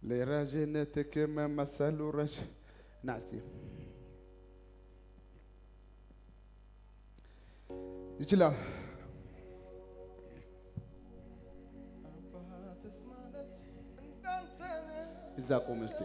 ለረዥነትህ መመሰሉ ረዥ ና እስቲ ይችላል አባትስ ማለት እንዳንተ ነው። እዛ ቆም እስቲ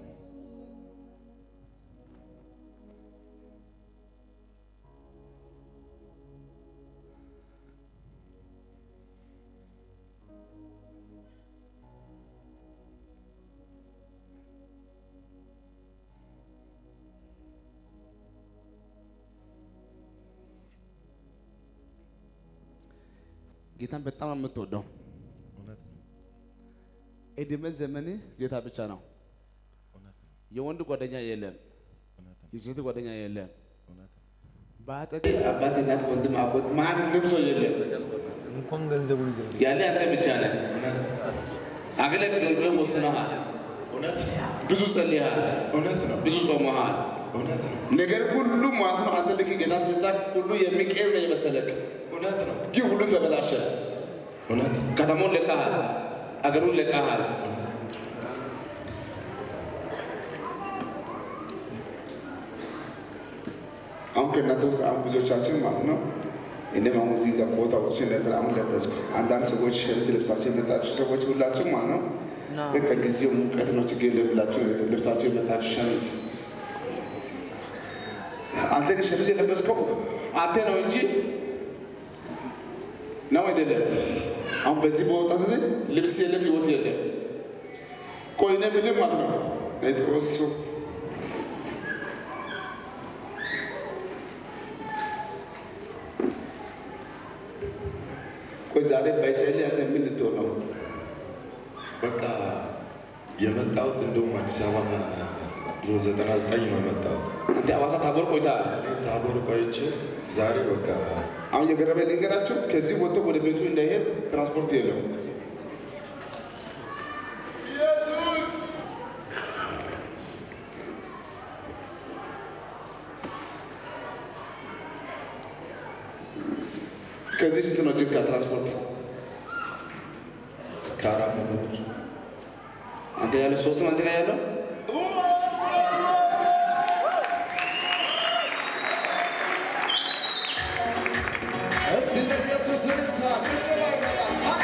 ጌታን በጣም የምትወደው እውነት ነው፣ እድሜ ዘመን ጌታ ብቻ ነው። እውነት ነው፣ የወንድ ጓደኛ የለም፣ እውነት ነው፣ የሴት ጓደኛ የለም። እውነት ነው። በአጠገብ አባት፣ እናት፣ ወንድም፣ አጎት ማንም ሰው የለም። እንኳን ገንዘቡን ይዘው ያለ አንተ ብቻ ነህ። አገለግል ብለህ ወስነሃል። እውነት ነው፣ ብዙ ጸልየሃል፣ እውነት ነው፣ ብዙ ጾመሃል። እውነት ነው፣ ነገር ሁሉ ማለት ነው አንተ ልክ ጌታ ሲታክ ሁሉ የሚቀር ነው የመሰለክ፣ እውነት ነው፣ ግን ሁሉ ተበላሸ። እውነት ነው፣ ከተማውን ለቀሃል፣ አገሩን ለቀሃል። አሁን ከእናንተ ውስጥ አሁን ብዙዎቻችን ማለት ነው እኔም አሁን እዚህ ጋር ቦታዎች ነበር አሁን ለበስኩ። አንዳንድ ሰዎች ሸሚዝ ልብሳቸው የመጣችሁ ሰዎች ሁላችሁም ማለት ነው በቃ ጊዜው ሙቀት ነው ችግር የለም ብላችሁ ልብሳቸው የመጣችሁ ሸሚዝ አንተ ግን ሸሚዝ የለበስከው አንተ ነው እንጂ ነው አይደለም። አሁን በዚህ በወጣት ላይ ልብስ የለም ህይወት የለም። ቆይ እኔ የምልህ ማለት ነው እሱ ቆይ ዛሬ ባይጸልይ አንተ ምን ልትሆን ነው? በቃ የመጣሁት እንደውም አዲስ አበባ ድሮ ዘጠና ዘጠኝ ነው የመጣሁት። አንተ ሐዋሳ ታቦር ቆይተሃል። እኔ ታቦር ቆይቼ ዛሬ በቃ አሁን የገረመ ልንገራችሁ፣ ከዚህ ወጥቶ ወደ ቤቱ እንዳይሄድ ትራንስፖርት የለውም። ኢየሱስ ከዚህ ስንት ነው ጅጋ ትራንስፖርት? እስከ አራት መቶ ብር አንተ ያለው ሶስት ነው አንተ ጋር ያለው እስቲ ለኢየሱስ እልልታ ጭብጨባ ይመጣል።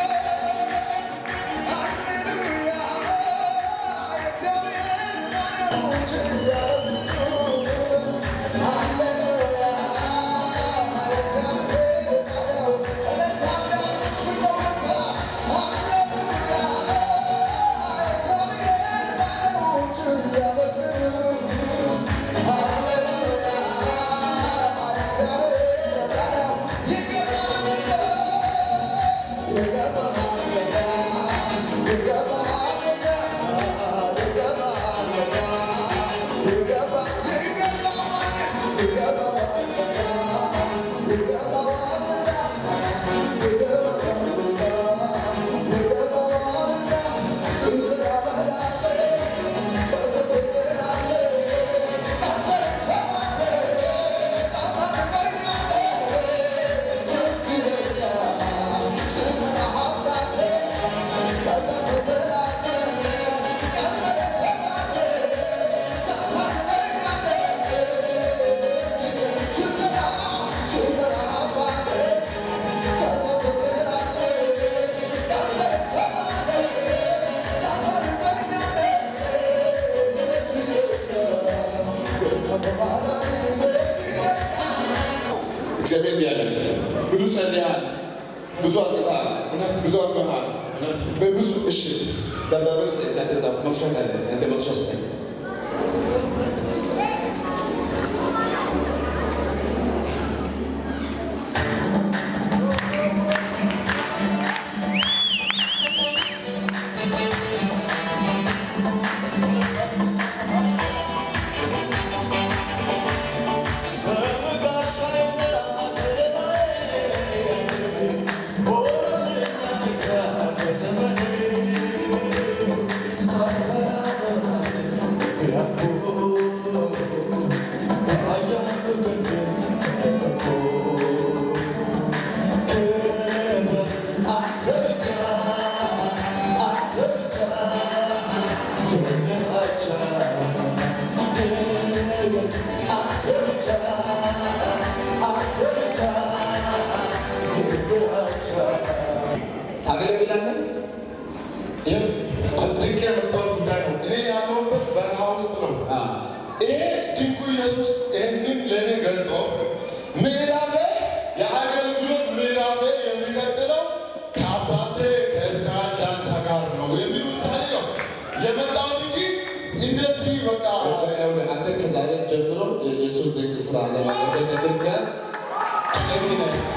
ሃሌሉያ ሃሌሉያ እግዚአብሔር ባሪያዎችን ያበዙ። ሃሌሉያ እግዚአብሔር ባሪያዎች እልልታ ቢያንስ በወጣ። ሃሌሉያ እግዚአብሔር ባሪያዎችን ያበዙ። ሃሌሉያ እግዚአብሔር ባሪያዎች እግዚአብሔር እንዲህ አለ፣ ብዙ ጸልየሃል፣ ብዙ አልቅሰሃል፣ ብዙ አርበሃል፣ በብዙ እሺ ደብዳቤ ስጠኝ፣ አንተ ጻፍ፣ መስፈርት አለ፣ አንተ መስፈርት ስጠኝ። Yeah. ታገለግላለህ? ይህ አጽድቄ የመጣሁት ጉዳይ ነው። እኔ ያለሁበት በረሃ ውስጥ ነው። ይሄ ድንቁ ኢየሱስ ይህንን ለእኔ ገልጦ ምዕራፌ የአገልግሎት ምዕራፌ የሚቀጥለው ከአባቴ ከእስራኤል ዳንሳ ጋር ነው የሚል ውሳኔ ነው የመጣሁት እንጂ እንደዚህ በቃ አንተ ከዛሬ ጀምሮ የኢየሱስ ድንቅ ስራ ነው ቤተክርስቲያን እንግዲህ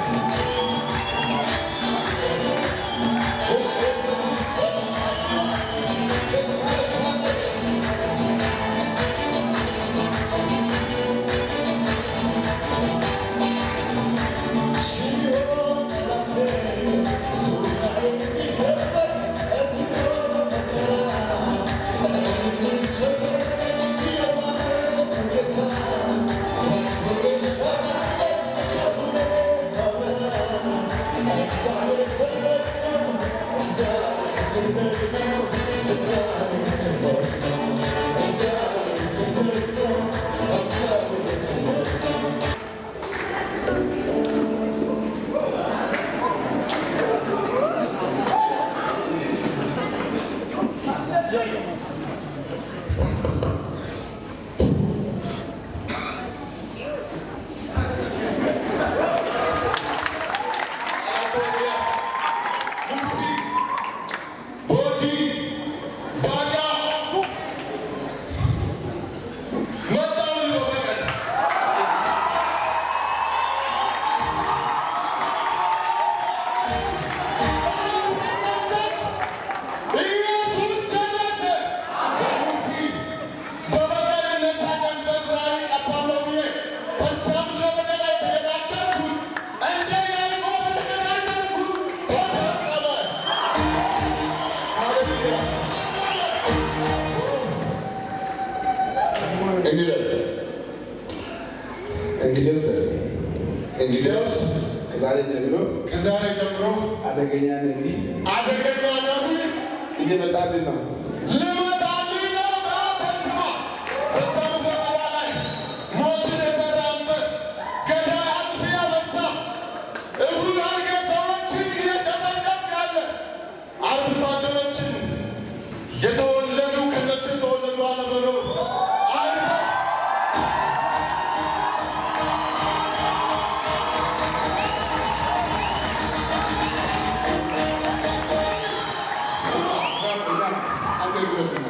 ሉሲ ቦቲ ባጃ መጣሁ በበቀል ኢየሱስ ደረሰ። በሉሲ በበቀል እነሳ ዘንድ በእስራኤል ቀባለሁ ብዬ በዚያ ምድረ በዳ ላይ ተገዳደርኩት። እንደ ያዕቆብ ተገዳደርኩት፣ ተበቀለ። እንግዲህ እንግዲህ እንግዲያውስ ከዛሬ ጀምሮ ከዛሬ ጀምሮ አደገኛ ነቢይ አደገኛ ነቢይ እየመጣልን ነው። ልመጣልህ ነው። በስማ በዛ ምድረ በዳ ላይ ሞትን የዘራበት ገዳይ አጥፊ ያበዛ እሁድ አድርገህ ሰዎችን እየጨፈጨፍክ ያለ አርብቶ አደሮችን የተወለዱ ከነሱ የተወለዱ አለመኖር አይተህ አንተ ድረስ ነው።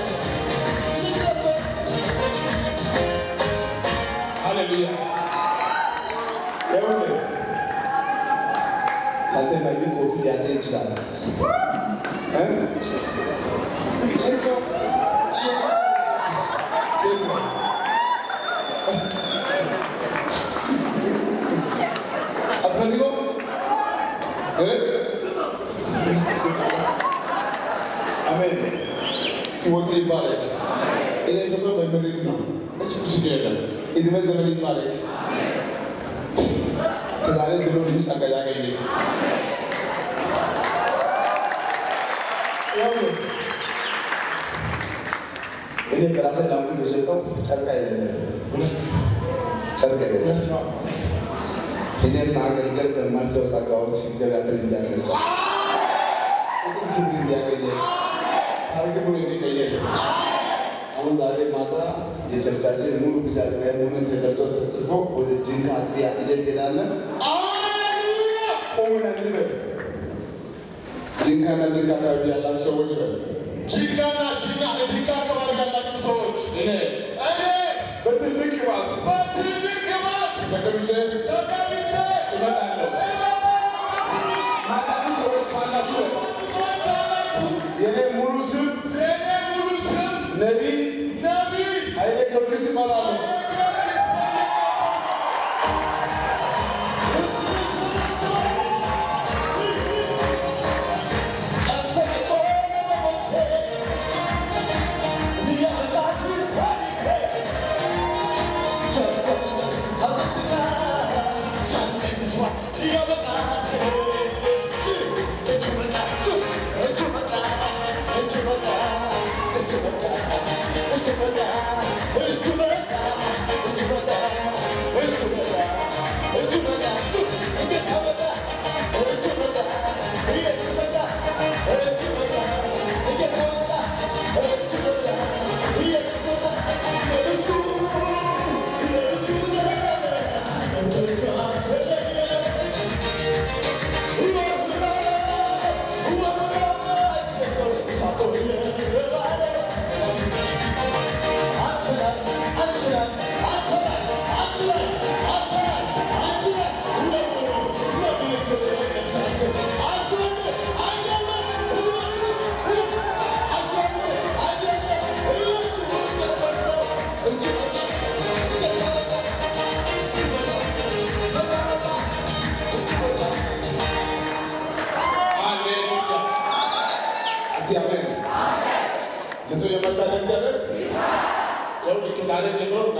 ሃሌሉያ ይኸውልህ አንተ ማይቢ ኮቱ ሊያጠ ይችላል እ? አትፈልገውም እ? አሜን ህይወቱ ይባረክ። እኔ ሰቶ በምሪት ነው እሱ ብዙ የለም። እድሜ ዘመን ይባረክ። ከዛሬ ጀምሮ ልዩ ጸጋ ያገኝ። ይኸውልህ እኔ በራሴ ላምኩ የሰጠው ጨርቅ አይደለም፣ ጨርቅ አይደለም። እኔም ማገልገል በማልችለው ጸጋዎች እግዚአብሔር እንዲያስነሳ ጥቅም ክብር እንዲያገኘ ታሪክ ሙሉ እንዲቀየር አሁን ዛሬ ማታ የቸርቻችን ሙሉ እግዚአብሔር ሆነን ተደርሶ ተጽፎ ወደ ጅንካ አጥቢያ ይዘን እንሄዳለን። ቆመን እንበል። ጅንካና ጅንካ አካባቢ ያላችሁ ሰዎች በል ጂንካና ጂና ጂንካ አካባቢ ያላችሁ ሰዎች እኔ እኔ በትልቅ ቅባት በትልቅ ግባት ተቀብቼ ተቀብቼ እመጣለሁ። ማታችሁ ሰዎች ካላችሁ ሰዎች ካላችሁ የኔ ሙሉ ስም የኔ ሙሉ ስም ነቢይ ነቢይ ኃይሌ ጊዮርጊስ ይባላል። ሃሌሉያ! እስቲ አሜን። ለሰው የማይቻል እግዚአብሔር ያው ከዛሬ ጀምሮ ና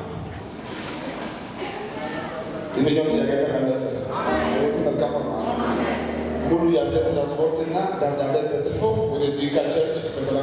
የትኛው ጥያቄ ተመለሰ? ህይወቱ መልካም ነው። ሙሉ ያንተ ትራንስፖርትና ደብዳቤ ተጽፎ ወደ ጂንካ ቸርች በሰላም